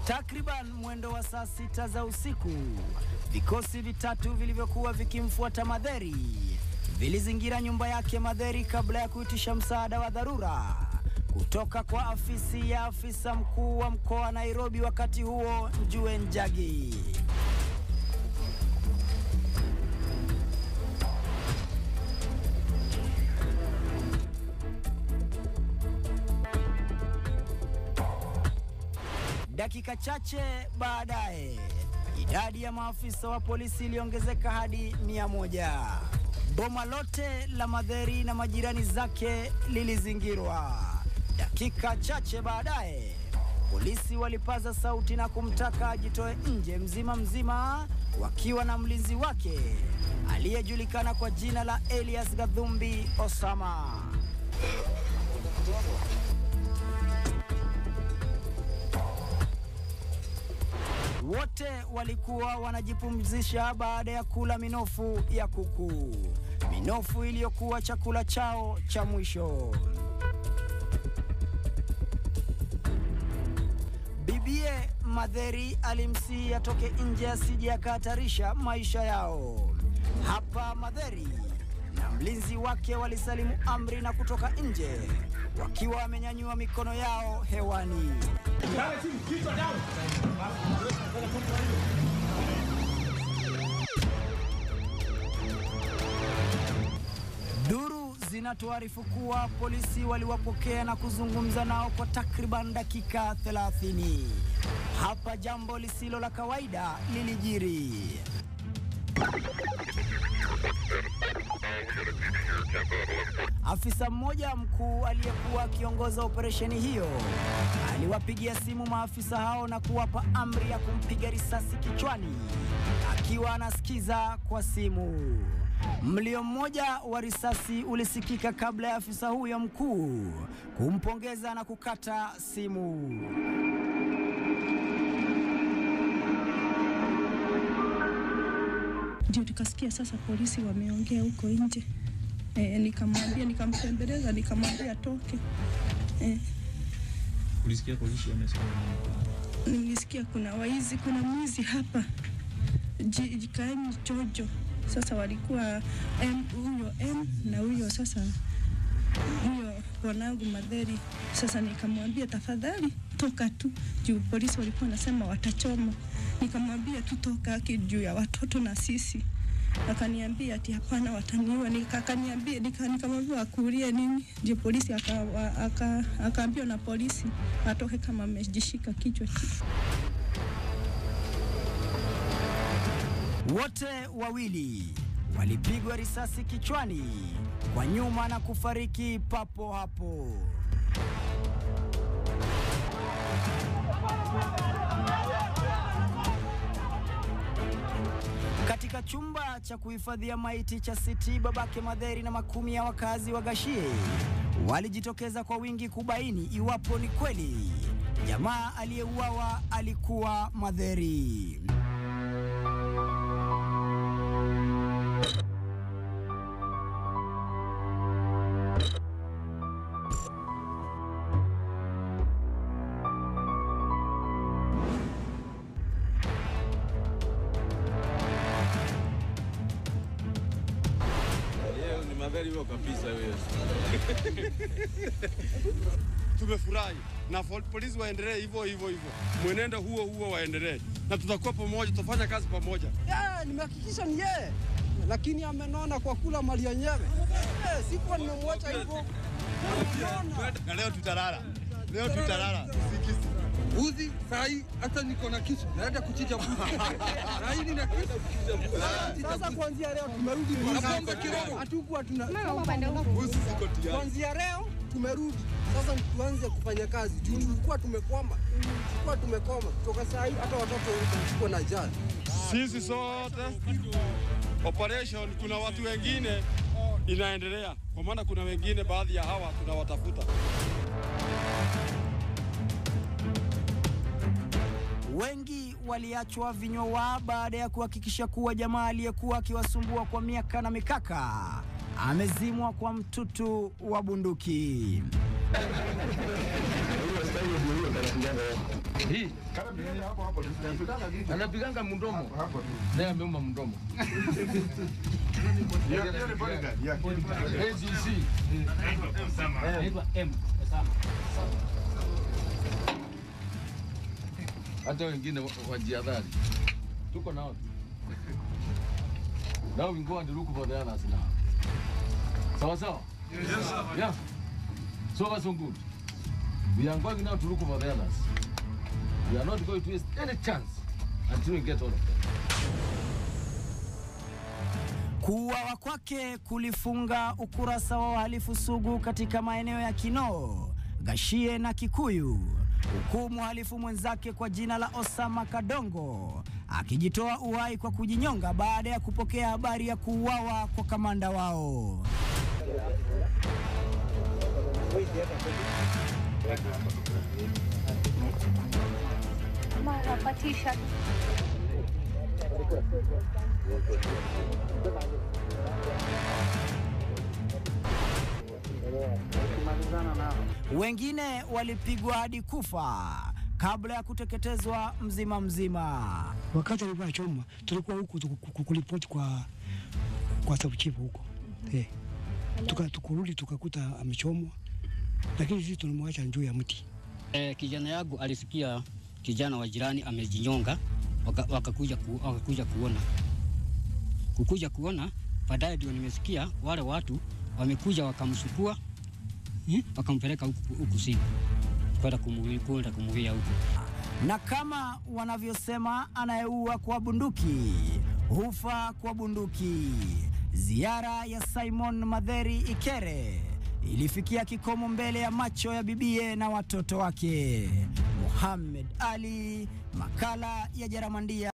Takriban mwendo wa saa sita za usiku, vikosi vitatu vilivyokuwa vikimfuata Madheri vilizingira nyumba yake Madheri kabla ya kuitisha msaada wa dharura kutoka kwa afisi ya afisa mkuu wa mkoa wa Nairobi, wakati huo Njue Njagi. Dakika chache baadaye, idadi ya maafisa wa polisi iliongezeka hadi mia moja. Boma lote la Madheri na majirani zake lilizingirwa. Dakika chache baadaye, polisi walipaza sauti na kumtaka ajitoe nje mzima mzima, wakiwa na mlinzi wake aliyejulikana kwa jina la Elias Gadhumbi Osama. Wote walikuwa wanajipumzisha baada ya kula minofu ya kuku, minofu iliyokuwa chakula chao cha mwisho. Bibie Madheri alimsihi atoke nje asije akahatarisha maisha yao. Hapa Madheri na mlinzi wake walisalimu amri na kutoka nje wakiwa wamenyanyua mikono yao hewani. Duru zinatuarifu kuwa polisi waliwapokea na kuzungumza nao kwa takriban dakika 30. Hapa jambo lisilo la kawaida lilijiri. Afisa mmoja mkuu aliyekuwa akiongoza operesheni hiyo aliwapigia simu maafisa hao na kuwapa amri ya kumpiga risasi kichwani akiwa anasikiza kwa simu. Mlio mmoja wa risasi ulisikika kabla ya afisa huyo mkuu kumpongeza na kukata simu. Ndio tukasikia sasa polisi wameongea huko nje. E, nikamwambia nikampembeleza, nikamwambia toke. E, Ulisikia polisi wamesema nini? nilisikia kuna waizi, kuna mwizi hapa Ji- jikaeni chojo. Sasa walikuwa M, huyo M na huyo sasa huyo bwanangu Madheri. Sasa nikamwambia tafadhali toka tu, juu polisi walikuwa wanasema watachoma. Nikamwambia tu toka aki juu ya watoto na sisi. Akaniambia ati hapana, wataniua. Nika- Akaniambia nika, nikamwambia akuulie nini? Ndio polisi akaambiwa aka, aka akaambiwa na polisi atoke kama amejishika kichwa. Wote wawili walipigwa risasi kichwani kwa nyuma na kufariki papo hapo. Katika chumba cha kuhifadhia maiti cha City, babake Madheri na makumi ya wakazi wa Gashie walijitokeza kwa wingi kubaini iwapo ni kweli jamaa aliyeuawa alikuwa Madheri. Leo ni magari hiyo kabisa hiyo. tumefurahi na fol- polisi waendelee hivyo hivyo hivyo, mwenendo huo huo waendelee, na tutakuwa pamoja, tutafanya kazi pamoja. Yeah, nimehakikisha ni yeye, lakini amenona kwa kula mali yenyewe. Eh, sikuwa nimemwacha hivyo. Amenona. Na leo tutalala, leo tutalala usingizi. Uzi sahi hata niko na kisu naenda kuchinja mbuzi. Na hili na kisu Sasa kuanzia leo tumerudi Na pombe kidogo. hatukuwa tuna Mbuzi ziko tayari. kuanzia leo tumerudi sasa, tuanze kufanya kazi juu tulikuwa tumekwama, tulikuwa tumekoma kutoka saa hii, hata watoto walikuwa na jali Sisi sote operation, kuna watu wengine inaendelea, kwa maana kuna wengine, baadhi ya hawa tunawatafuta. Wengi waliachwa vinywa waa baada ya kuhakikisha kuwa jamaa aliyekuwa akiwasumbua kwa miaka na mikaka amezimwa kwa mtutu wa bunduki. Huyo askari ndio huyo Hii anapiganga mdomo, naye ameuma mdomo. ADC hata wengine wa- wajiadhari, tuko nao. Now we go and look for the others now. Sawa sawa? Yeah. So far so good. We are going now to look for the others. We are not going to waste any chance until we get all of them. Kuuawa kwake kulifunga ukurasa wa uhalifu sugu katika maeneo ya Kinoo, Gashie na Kikuyu, huku mhalifu mwenzake kwa jina la Osama Kadongo akijitoa uhai kwa kujinyonga baada ya kupokea habari ya kuuawa kwa kamanda wao. Wengine walipigwa hadi kufa kabla ya kuteketezwa mzima mzima. Wakati alikuwa anachoma tulikuwa huku tuku- ku- kuripoti kwa kwa sabuchifu huko eh, tuka tukurudi tukakuta amechomwa, lakini sisi tunamwacha juu ya mti. E, kijana yangu alisikia kijana wa jirani amejinyonga, waka- wakakuja ku, wakakuja kuona kukuja kuona, baadaye ndio nimesikia wale watu wamekuja wakamsukua eh, wakampeleka huku huku simu kwenda kumuwi- kwenda kumuwia huku. Na kama wanavyosema, anayeua kwa bunduki hufa kwa bunduki. Ziara ya Simon Madheri Ikere ilifikia kikomo mbele ya macho ya bibie na watoto wake. Muhammad Ali, makala ya Jaramandia.